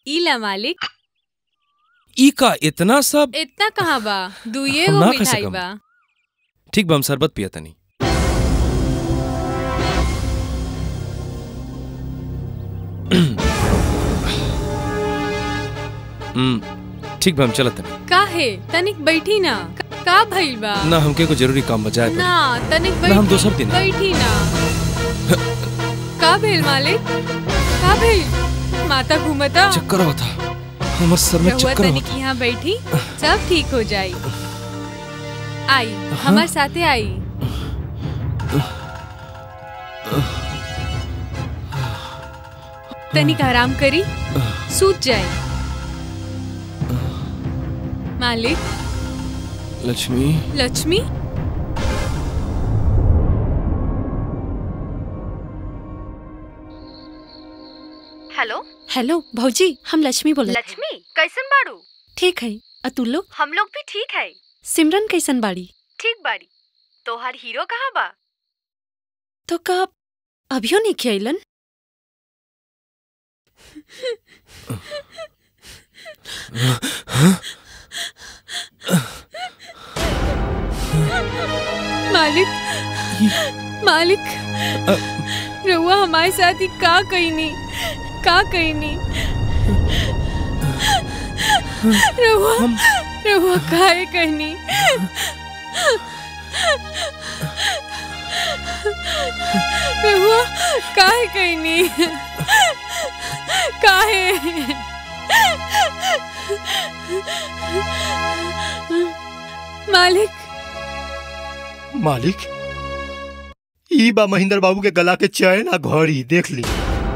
इला मालिक ई का इतना सब इतना कहाँ बा दुइये हम गो ना खा मिठाई सकम। बा ठीक बा हम शरबत पिया तनी हम्म ठीक बा हम चलत तनी काहे तनिक बैठी ना का- का भइल बा ना हमके को जरूरी काम बजाए पड़ी ना तनिक ना, हम बैठी दोसर दिन आएब। बैठी ना का भेल मालिक का भेल माता घूमता चक्कर आवता हमर सर में रहुआ चक्कर तनिक आवता यहाँ बैठी सब ठीक हो जाई आई हमार साथे आई तनिक आराम करी सूत जाए मालिक लक्ष्मी लक्ष्मी हेलो हेलो भौजी हम लक्ष्मी बोले लक्ष्मी कैसन बाड़ू ठीक है अतुल्लो हम लोग भी ठीक है सिमरन कैसन बाड़ी ठीक बाड़ी तोहार हीरो कहाँ बा तो का अभियो नहीं खियलन मालिक मालिक रहुआ हमारे साथ ही का कही नहीं का कही नहीं रहुआ रहुआ काहे कहनी रहुआ काहे कहनी काहे मालिक मालिक ई बा महेंद्र बाबू के गला के चैन आ घड़ी देख ली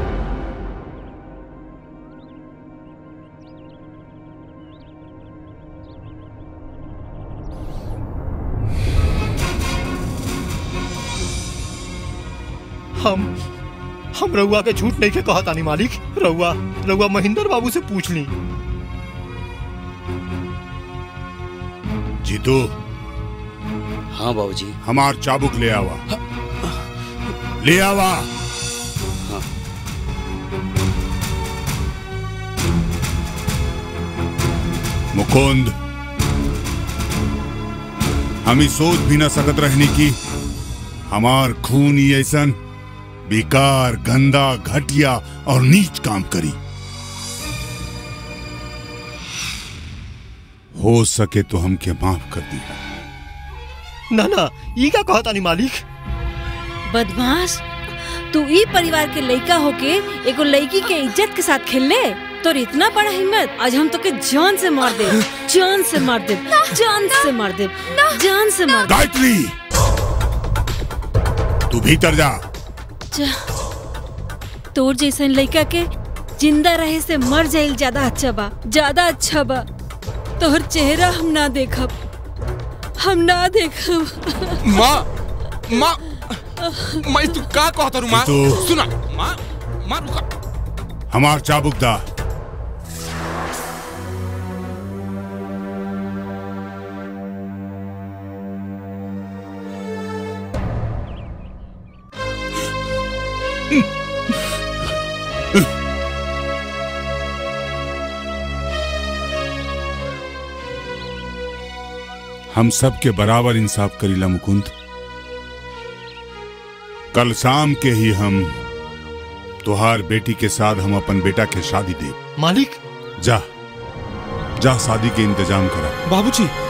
हम हम रउआ के झूठ नहीं के कहा तानी मालिक रउआ रउआ महेंद्र बाबू से पूछ ली जीतू हाँ बाबूजी हमार चाबुक ले आवा ले आवा मुकुंद हम ही सोच भी न सकत रहने की हमार खून ही ऐसन बेकार गंदा घटिया और नीच काम करी हो सके तो हमके माफ कर दिया ना ना ई का कहा तानी मालिक बदमाश तू ई परिवार के लड़का होके एगो लड़की के इज्जत के साथ खेलने तोर इतना बड़ा हिम्मत आज हम तोके जान से मार दे जान से मार दे जान से मार दे जान से मार दे गायत्री तू भीतर जा जा। तोर जैसन लड़का के जिंदा रहे से मर जाइल ज्यादा अच्छा बा ज्यादा अच्छा बा तोहर चेहरा हम ना देखब हम ना देखब माँ माँ माँ तू का कहता रू माँ जीतू। सुना माँ माँ रुका हमार चाबुक दा हम सब के बराबर इंसाफ करीला मुकुंद कल शाम के ही हम तुहार बेटी के साथ हम अपन बेटा के शादी दे मालिक जा जा शादी के इंतजाम करा बाबूजी